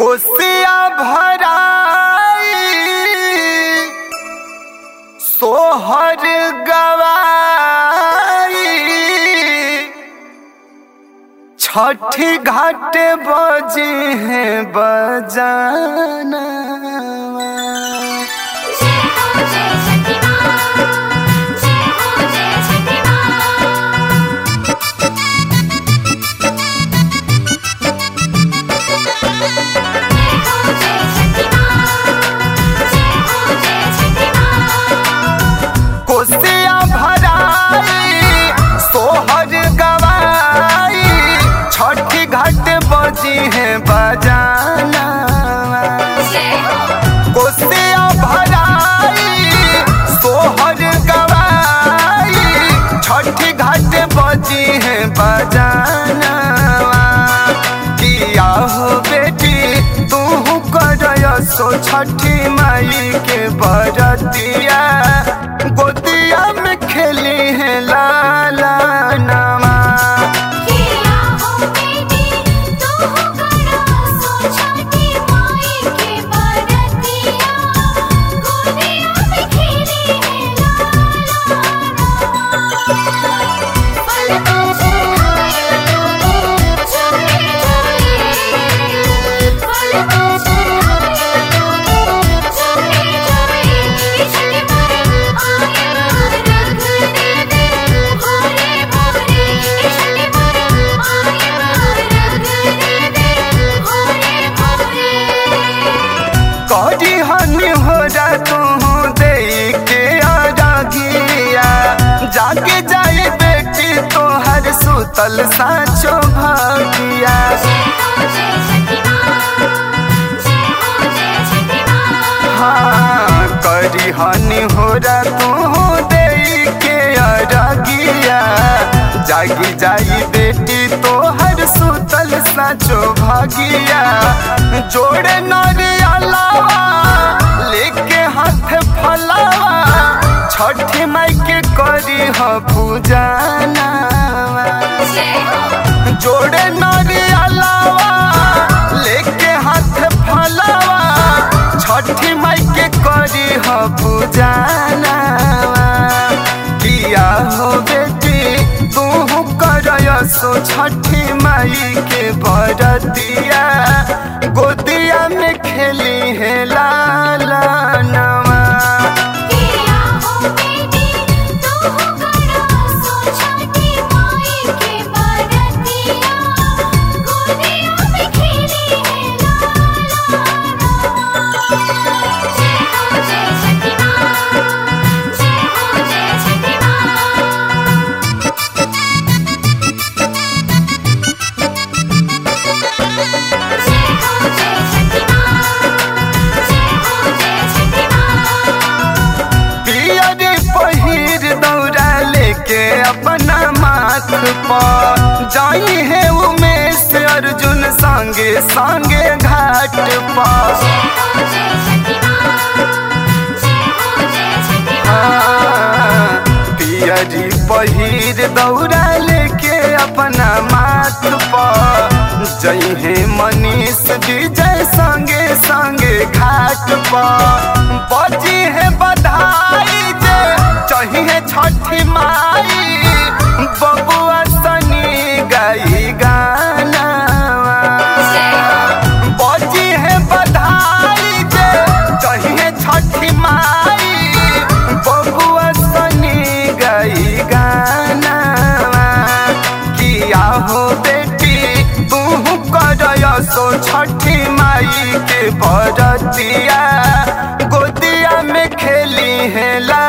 कोसिया भराई सोहर गवाई छठी घाट बजे हैं बजाना जय हो जय छठी माँ जय हो जय छठी माँ जय हो जय छठी माँ जय हो जय छठी माँ कोसिया भराई सोहर गवाई छठी घाट बजी हैं बजाना जय हो कोसिया भराई सोहर गवाई छठी घाट बजी है बजाना किया हो बेटी तू कर सो छठी माई के बरतिया गोदिया में खेली है लाला नमा किया हो बेटी तू करो सो छठी माई के बरतिया गोदिया में खेली है लाला पल तुझे आया तूने चुपे चुपे पल तुझे आया तूने चुपे चुपे छठी माई आया रख दे दे भोरे भोरे छठी माई आया रख दे दे भोरे भोरे करी हनी हो जा तू दे के आरागिया जाके जाए बेटी तोहर सुतल साचो भागिया जय हो जय छठी माँ जय हो जय छठी माँ हाँ करी हनी हो जा तू दे के आरागिया जागी जाई बेटी तोहर सुतल साचो भागिया जोड़े नरिया लावा लेके हाथ फलावा छठी माई के करी ह पूजाना जय हो जोड़े नरिया लावा लेके हाथ फलावा छठी माई के करी ह पूजाना किया हो बेटी तू कर सो छठी माई के बरतिया गोदिया में खेली है लाला नवा किया हो बेटी तू करो सो छठी माई के बरतिया गोदिया में खेली है लाला जय हो जय छठी माँ जय हो जय छठी माँ जय हो जय छठी माँ जय हो जय छठी माँ पियरी पहिर दौरा लेके अपना माथ पर जाई है उमेश अर्जुन संगे संगे घाट पर जय हो जय छठी माँ जय हो जय छठी माँ हाँ, पियरी पहिर दौरा लेके अपना माथ पर जई है मनीष विजय संगे संगे घाट पर बजी है बधाई जे चाहिए छठी माई बबुआ सनी गई गाना बजी है बधाई जे चाहिए छठी माई बबुआ सनी गई गाना किया हो बेटी तू कर सो छठी माई के बरतिया गोदिया में खेली है ला